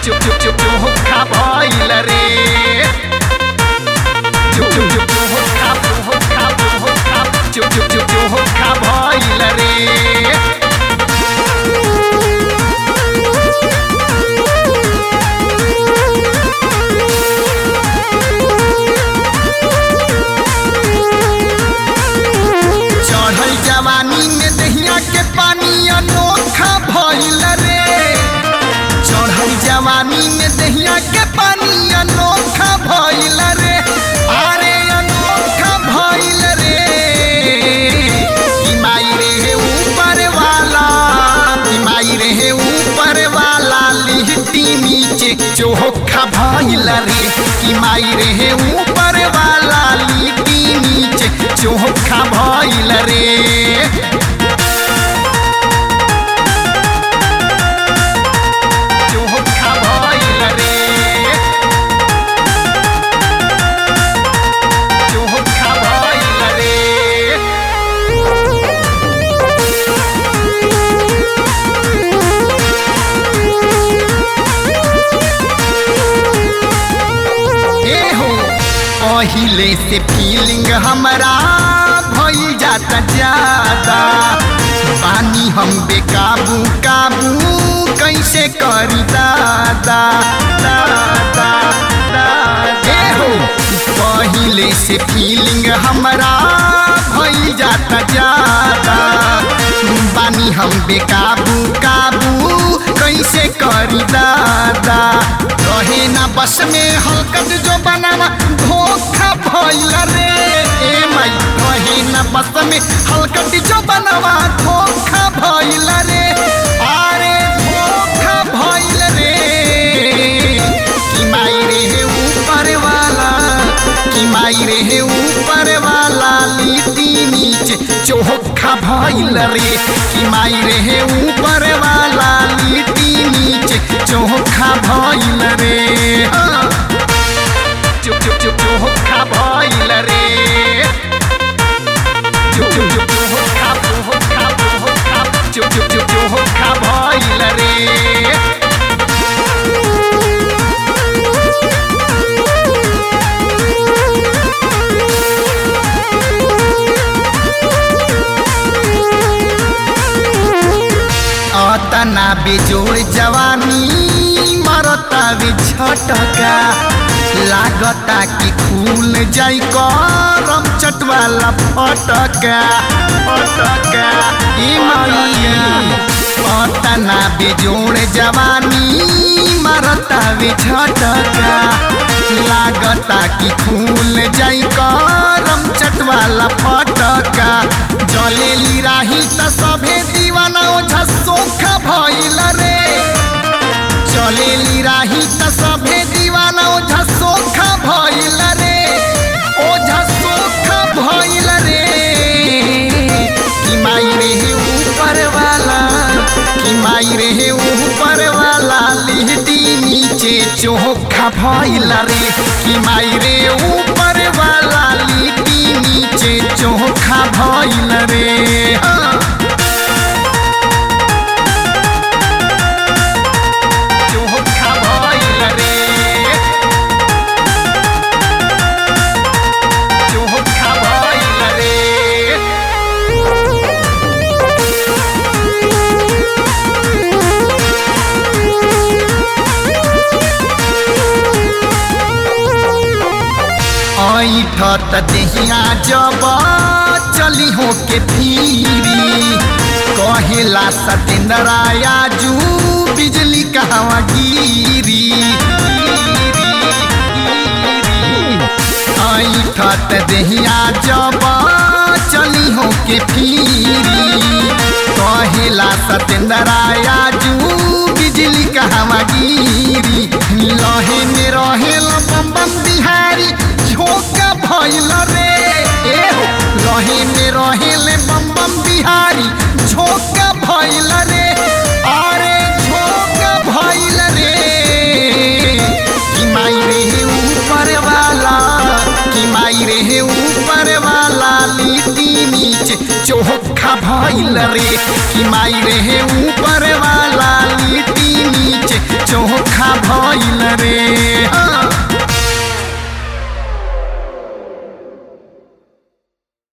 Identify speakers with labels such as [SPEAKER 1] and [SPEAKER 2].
[SPEAKER 1] चुप चुप चुप चुप भइल रे चुप चुप चुप चुप चुप चुप चुप चुप चुप भइल रे चढ़ल जवानी में दहिया के पानी अनोखा भइल रे चढ़ल जवानी में दहिया के पानी अनोखा भइल रे अरे अनोखा भइल रे कि माई रे ऊपर वाला कि माई रे ऊपर वाला लिहटी नीचे चोखा भइल रे कि माई रे ऊपर वाला लिहटी नीचे चोखा भइल रे चोखा भइल रे चोखा भइल रे ए हो पहिले से फीलिंग हमरा भइल जाता ज्यादा पानी हम बेकाबू काबू कैसे करी दादा दादा दादा ए हो पहिले से फीलिंग हमरा भइल जाता ज्यादा बानी हम बेकाबू काबू कैसे करी दादा रहे ना बस में हलकत जो बनावा धोखा भइल रे ए माई रहे ना बस में हलकत जो बनावा धोखा भइल रे अरे धोखा भइल रे कि माई रे ऊपर वाला कि माई रे ऊपर वाला लिट्टी नीचे चोखा भइल रे कि माई रे ऊपर वाला लिट्टी नीचे चोखा भइल रे हाँ। चुप चुप चुप चोखा भइल रे चुप चुप चुप चोखा चोखा चोखा चुप चुप चुप चोखा भइल रे अतना बेजोड़ जवानी मरता बे झटका लागता कि खुल जाई करम चटवाला फटका फटका ई माई अतना बेजोड़ जवानी मरता बे झटका लागता कि खुल जाई करम चटवाला फटका जलेली राही त सभे दीवाना ओझा सोखा भइल रे चलेली राही त सभे दीवाना ओझा सोखा भइल रे ओझा सोखा भइल रे कि माई रे ऊपर वाला कि माई रे ऊपर वाला लिहटी नीचे चोखा भइल रे कि माई रे ऊपर वाला लिहटी नीचे चोखा भइल रे हाँ। चोखा भइल रे चोखा भइल रे ऐठत देहिया जब चली हो के फिरी कहेला सतेंद्राया जू बिजली कहवा गिरी ऐठत देहिया जब चली हो के फिरी कहेला सतेंद्राया जू बिजली कहवा गिरी लहे में रहेला बम बम बिहारी झोंका भइल रे ए हो रहे में रहेले बम बम बिहारी झोंका भइल रे अरे झोंका भइल रे कि माई रे ऊपर वाला कि माई रे ऊपर वाला लिट्टी नीचे चोखा भइल रे कि माई रे ऊपर वाला लिट्टी नीचे चोखा भइल रे